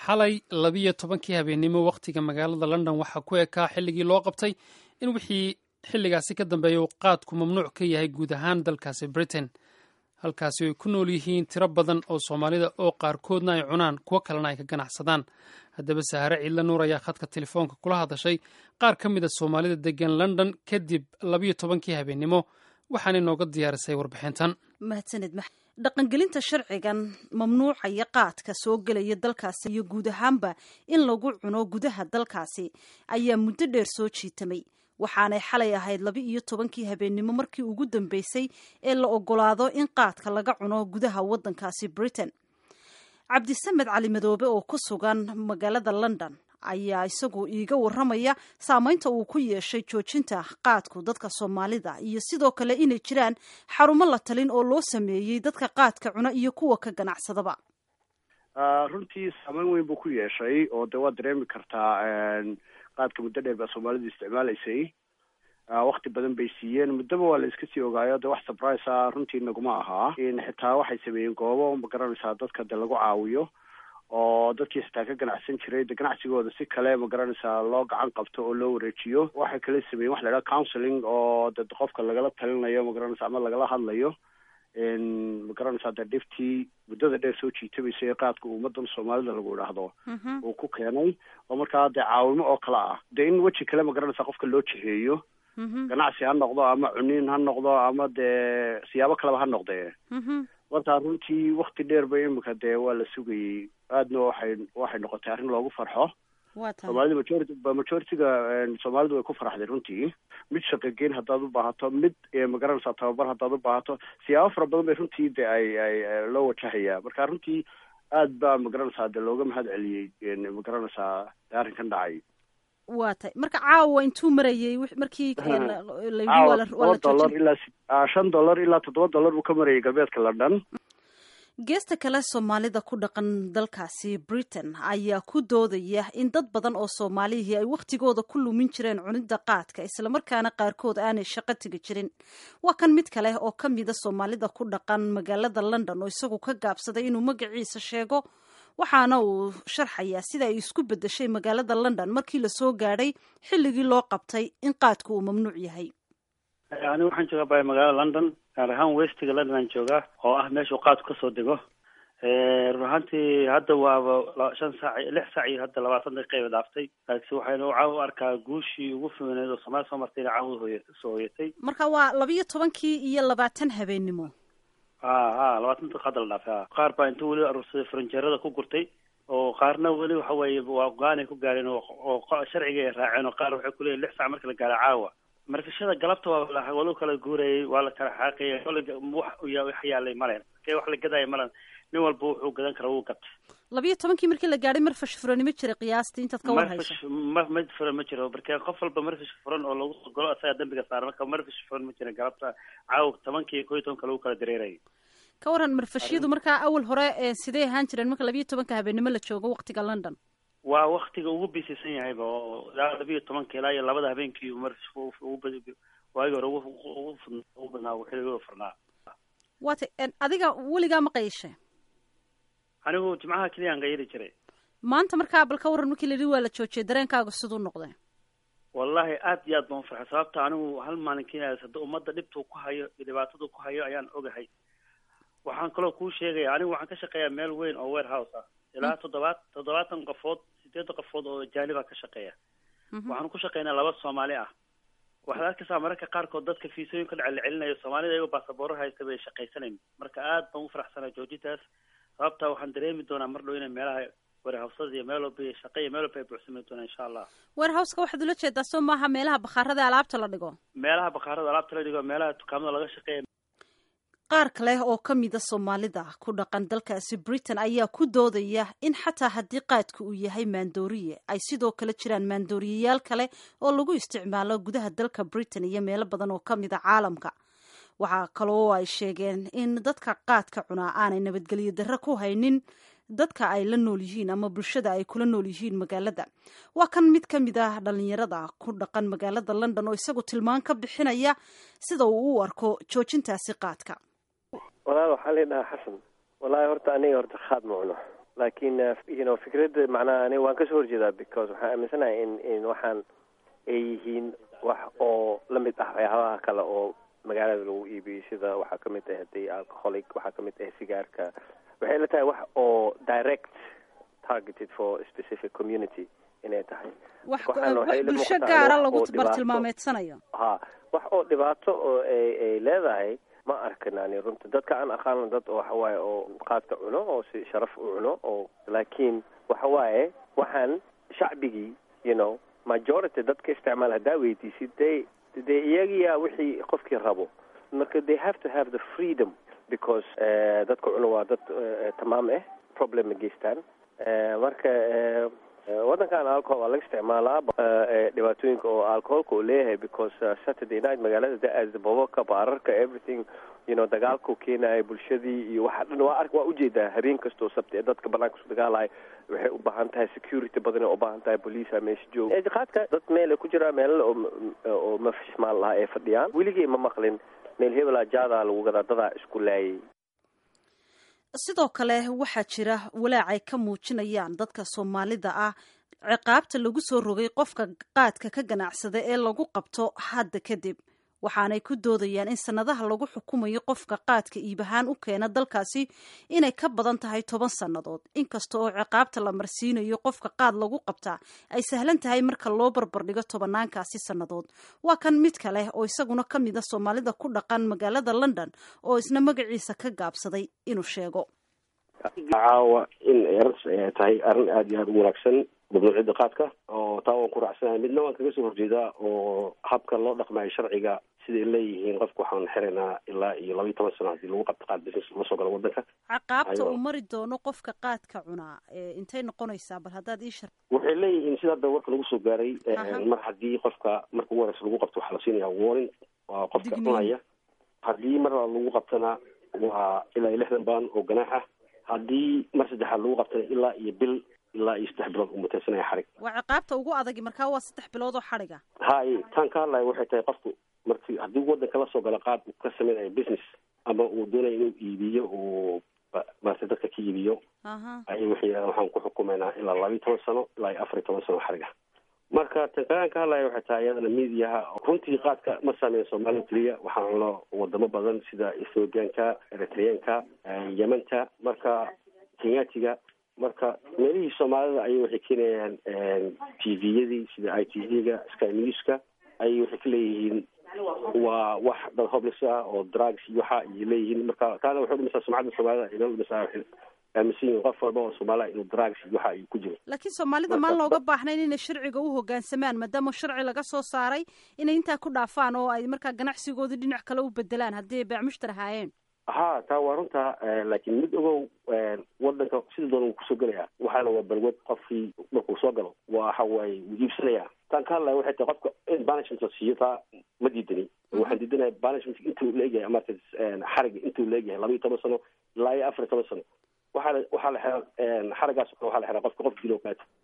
xalay labiyo tobankii habeennimo wakhtiga magaalada london waxaa ku ekaa xilligii loo qabtay in wixii xilligaasi ka dambeeya uu qaadku mamnuuc ka yahay guud ahaan dalkaasi britain halkaasi ay ku nool yihiin tiro badan oo soomaalida oo qaarkoodna ay cunaan kuwo kalena ay ka ganacsadaan haddaba sahare ciidla nuur ayaa khadka telefoonka kula hadashay qaar ka mid a soomaalida degan london kadib labiyo tobankii habeennimo waxaana inooga diyaarisay warbixintan mahadsanid dhaqangelinta sharcigan mamnuucaya qaadka soo gelaya dalkaasi iyo guud ahaanba in lagu cuno gudaha dalkaasi ayaa muddo dheer soo jiitamay waxaanay xalay ahayd laba iyo tobankii habeennimo markii ugu dambeysay ee la ogolaado in qaadka laga cuno gudaha waddankaasi britain cabdisamed cali madoobe oo ku sugan magaalada london ayaa isagu iiga waramaya saameynta uu ku yeeshay joojinta qaadku dadka soomaalida iyo sidoo kale inay jiraan xarumo la talin oo loo sameeyey dadka qaadka cuna iyo kuwa ka ganacsadaba runtii saameyn weyn buu ku yeeshay oo de waad dareemi kartaa qaadka muddo dheer baa soomaalidu isticmaalaysay wakti badan bay siiyeen muddaba waa la iska sii ogaayo de wax surprise a runtii naguma ahaa xitaa waxay sameeyeen goobo ma garanaysaa dadka de lagu caawiyo oo dadkii xitaa ka ganacsan jiray de ganacsigooda si kale ma garanaysaa loo gacan qabto oo loo wareejiyo waxay kala sameeyen waxa la idhaha counseling oo de qofka lagala talinayo ma garanaysa ama lagala hadlayo ma garanaysaa de dhiftii muddada dheer soo jiitabaysa ee qaadka ummadan soomaalida lagu idhaahdo uu ku keenay oo markaa dee caawimo oo kale ah de in weji kale ma garanaysaa qofka loo jiheeyo ganacsi ha noqdo ama cuniin ha noqdo ama dee siyaabo kaleba ha noqdee markaa runtii wakti dheer ba imika dee waa la sugayey aadna waxay waxay noqotay arrin loogu farxo soomaalida majority majority-ga soomaalidu way ku faraxday runtii mid shaqageyn haddaad u baahato mid ma garanaysaa tababar haddaad u baahato siyaabo fara badan bay runtii de ay ay loo wajahayaa marka runtii aad baa ma garanaysaa de looga mahad celiyey ma garanaysaa arrinkan dhacay waa tay marka caawa intuu marayay markii dollar ilaa shan dollar ilaa toddoba dollar buu ka marayay galbeedka london geesta kale soomaalida ku dhaqan dalkaasi britain ayaa ku doodaya in dad badan oo soomaalihii ay wakhtigooda ku lumin jireen cunidda qaadka islamarkaana qaarkood aanay shaqo tegi jirin waa kan mid kale oo ka mida soomaalida ku dhaqan magaalada london oo isagu ka gaabsaday inuu magaciisa sheego waxaana uu sharxayaa sida ay isku beddeshay magaalada london markii lasoo gaadhay xilligii loo qabtay in qaadku uu mamnuuc yahay anigu waxaan joogaa bay magaalada london gaar ahaan westiga london aan joogaa oo ah meeshuu qaadku kasoo dego run ahaantii hadda waaba shan saac lix saac iyo hadda labaatan daqiiqa dhaaftay laakiin waxaynu caawa u arkaa guushii ugu fiineed oo soomaali soo martayna caawa hooy soo hoyatay marka waa labiyo tobankii iyo labaatan habeennimo ha ha labaatan daqiiqa hadda la dhaafay ha qaar baa intuu weli aruursaday faranjeerada ku gurtay oo qaarna weli waxa weeye waa go-aanay ku gaareen oo sharciga ay raaceen oo qaar waxay kuleeyihin lix saac marka la gaaro caawa markashada galabta waa walu kala guurayay waa la kala xaaqayay wax yaalay malen markee wax la gadaya malen nin walba wuxuu gadan kara wuu gatay labiyo tobankii markii la gaadhay marfash furanimo jiray qiyaastii intaad ka war hayso ma ma furan ma jiro markee qof walba marfash furan oo lagu golo asagaa dambiga saaran marka marfash furan ma jirin galabta caawa tobankii iyo kow iyo tobanka lagu kala dareerayay ka waran marfashyadu markaa awal hore sidee ahaan jireen marka labiyo tobanka habeennimo la joogo waktiga london waa waktiga ugu bisisan yahayba oo ilaa labiyo tobanka ilaa iyo labada habeenkii waagi hore ugu badnaa xilliga furnaa waa tay adiga weligaa ma qayishe anigu jimcaha keliyaan qayili jiray maanta markaa bal ka waran markii la yidhi waa la joojiyay dareenkaaga siduu noqday wallahi aad iyo aad baan ufarxay sababta anigu hal maalin keliya hadda ummadda dhibtuu ku hayo iyo dhibaatadu ku hayo ayaan ogahay waxaan kaloo kuu sheegaya anigu waxaan ka shaqeeyaa meel weyn oo warehouse ah ilaa toddobaad toddobaatan qofood sideed qofood oo jaaniba ka shaqeeya waxaan ku shaqeynaa laba soomaali ah waxaad arkaysaa mararka qaarkood dadka fiisooyinka dhace la celinayo soomaalida iyagoo baasabooro haysta bay shaqaysanayn marka aad baan u faraxsanaa joojintaas sababta waxaan dareemi doonaa mar dhow inay meelaha warehawsada iyo meel walba shaqa iyo meel walba ay buuxsami doonaa insha allah warehowska waxaad ula jeedaa soo maaha meelaha bakhaarada alaabta la dhigo meelaha bakhaarada alaabta la dhigo meelaha dukaamada laga shaqeeya qaar kale oo ka mida soomaalida ku dhaqan dalkaasi britain ayaa ku doodaya in xataa haddii qaadku uu yahay maandooriye ay sidoo kale jiraan maandooriyayaal kale oo lagu isticmaalo gudaha dalka britain iyo meelo badan oo ka mida caalamka waxaa kaloo ay sheegeen in dadka qaadka cunaa aanay nabadgelyo darre ku haynin dadka ay la nool yihiin ama bulshada ay kula nool yihiin magaalada waa kan mid ka mid ah dhalinyarada ku dhaqan magaalada london oo isagu tilmaan ka bixinaya sida uu u arko joojintaasi qaadka walaal waxaa la dhahaa xasan wallaahi horta aniga horta khaad ma cuno laakiin you know fikradda macnaha ani waan kasoo horjeedaa because waxaan aaminsanahay in in waxaan ay yihiin wax oo la mid ah waxyaabaha kale oo magaalada lagu iibiyo sida waxaa kamid ah hadii alcoholic waxaa kamid ah sigaarka waxay la tahay wax oo direct targeted for a specific community inay tahay wax Waxaan waxay wax la bulsho muuqataa gaara wax lagu oo dhibaato. bartilmaameedsanayo ha wax oo dhibaato oo ay ay leedahay ma arkin ani runta dadka aan aqaano dad oo waxawaaye oo qaadka cuno oo si sharaf u cuno oo laakiin waxawaaye waxaan shacbigii you know majority dadka isticmaal haddaa weydiisid dee dee iyagiyaa wixii qofkii rabo marka they have to have the freedom because eh, dadka cuno waa dad eh, tamaam ah problem ma geystaan Eh, marka eh, eh, waddankan alcohol waa laga isticmaalaa eh, eh, dhibaatooyinka oo alcoholka uu leeyahay because uh, saturday night magaalada da-aasda bobabka baararka everything you know dagaalkuu keenaya bulshadii iyo waxa dhan waa ark waa ujeedaa habeen kastoo sabti ee dadka banaanka isu dagaalaya waxay u baahan tahay security badan ay u baahan tahay police meesha jooga qaadka dad meel ay ku jiraan meelal oo oo mafishmaan lahaa ay fadhiyaan weligay ma maqlin meel hebelaa jaadaa lagu gadaa dadaa isku laayay sidoo kale waxaa jira walaac ay ka muujinayaan dadka soomaalida ah ciqaabta lagu soo rogay qofka qaadka ka ganacsada ee lagu qabto hadda kadib waxaanay ku doodayaan in sanadaha lagu xukumayo qofka qaadka iib ahaan u keena dalkaasi inay ka badan tahay toban sannadood inkasta oo ciqaabta la marsiinayo qofka qaad lagu qabtaa ay sahlan tahay marka loo barbardhigo tobanaankaasi sannadood waa kan mid kale oo isaguna ka mid a soomaalida ku dhaqan magaalada london oo isna magaciisa ka gaabsaday inuu sheego caawa in eras ay tahay arrin aada iyo aada u wanaagsan mamnuuciyadda qaadka oo taa waan ku raacsanahay midna waan kaga soo horjeedaa oo habka loo dhaqmayo sharciga siday leeyihiin qofka waxaan xiraynaa ilaa iyo laba iyo toban sano haddii lagu qabto qaad business la soo galo waddanka caqaabta Aywa. uu mari doono qofka qaadka cunaa ee intay noqonaysaa bal haddaad ii shar waxay leeyihiin sida hadda warka lagu soo gaaray eh, Aha. mar haddii qofka marka ugu horeysa lagu qabto waxaa la siinaya warning waa qofka Digniin. cunaya haddii mar labaad lagu qabtana waa ilaa iyo lixdan baan oo ganaax ah haddii mar saddexaad lagu qabtana ilaa iyo bil ilaa iyo saddex bilood uu mutaysanaya xarig waa ciqaabta ugu adagi markaa waa saddex bilood oo xadhiga hay taan ka hadlaya waxay tahay qofku markii haddii waddanka la soo galo qaad uu ka samaynayo business ama uu doonayo inuu iibiyo uu ba- maarata dadka ka iibiyo aha ayay waxay yidhahdeen waxaan ku xukumaynaa ilaa laba iyo toban sano ilaa iyo afar iyo toban sano xariga marka tan kalaan ka hadlaya waxay tahay iyadana miidiyaha runtii qaadka ma saameyn soomaalida keliya waxaan cuno wadamo badan sida ethoobianka eritreanka eh, yementa marka kenyatiga marka meelihii soomaalida ayay waxay keenayaan t v-yadii sida i t v-ga sky newska ayay waxay ka leeyihiin waa wax dad hoblis ah oo drugs iyo waxa ay leeyihiin marka taana waxay udhimisaa sumcadda soomaalida ay noo dhimisaa waxay aaminsan yihiin qof walba oo soomaaliya inuu drugs iyo waxa ay ku jiro laakiin soomaalida Marka- maan looga baahnayn inay sharciga u hoggaansamaan maadaama sharci laga soo saaray inay intaa ku dhaafaan oo ay markaa ganacsigoodii dhinac kale u bedelaan haddii ay beecmushtar ahaayeen ha taa waa runta eh, laakiin mid ogow eh, wadanka sida doona wuu kusoo gelaya waxaana waa balwad qofkii markuu soo galo waxa waaye wuu iibsanaya taan ka hadlaya waxay tahay qofka in banishment la siiyo taa ma diidani waxaan diidanahay banishment intuu leegyahay marka xariga intuu leegyahay laba iyo toban sano ilaa iyo afar iyo toban sano waxaa la waxaa la xiraa xarigaas waxaa la xiraa qofka qof dilo kaato